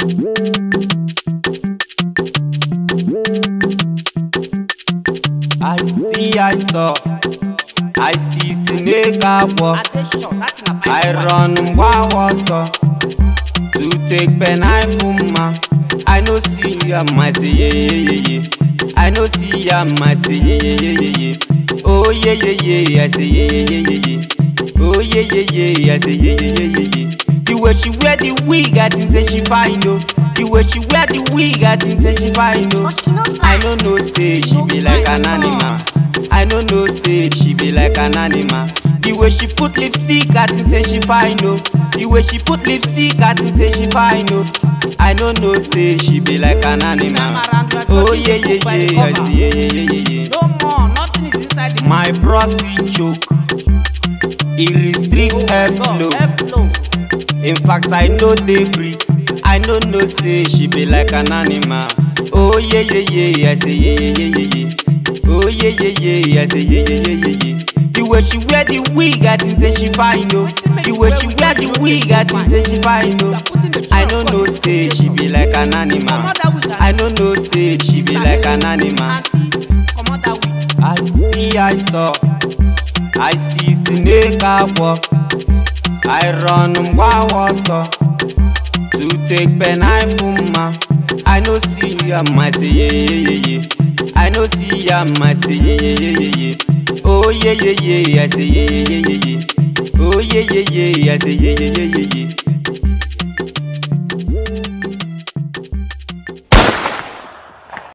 I see, I saw, I see snake agwọ. I run ngwa ọsọ to take pen knife mma. I no see am, I say ye ye ye ye. I no see am, I say ye ye ye ye ye. Oh ye ye ye, I say ye ye ye ye ye. Oh ye ye ye, I say ye ye ye ye ye. The way she wear the wig, I think say she fine oh. The way she wear the wig, I think say she fine oh. But she no I fine. no know say she be like an animal. I no know say she be like an animal. The way she put lipstick, I think say she fine oh. The way she put lipstick, I think say she fine oh. I no know say she be like an animal. Oh yeah yeah yeah, I see yeah yeah yeah yeah yeah. No more, nothing is inside the My prosy choke, it restrict airflow. flow. In fact, I know they breathe. I no know say she be like an animal. Oh yeah yeah yeah, I say yeah yeah yeah yeah yeah. Oh yeah yeah yeah, I say yeah yeah yeah yeah yeah. The way she wear the wig, I think say she fine oh. The way she wear the wig, I think say she fine oh. I no know say she be like an animal. I no know say she be like an animal. Auntie, come on that way. I see, I saw, I see snake agwọ. I run ngwa ọsọ to take pen knife mma. I no see am, I say ye ye ye ye. I no see am, I say ye ye ye ye ye. Oh ye ye ye, I say ye ye ye ye ye. Oh ye ye ye, I say ye ye ye ye ye.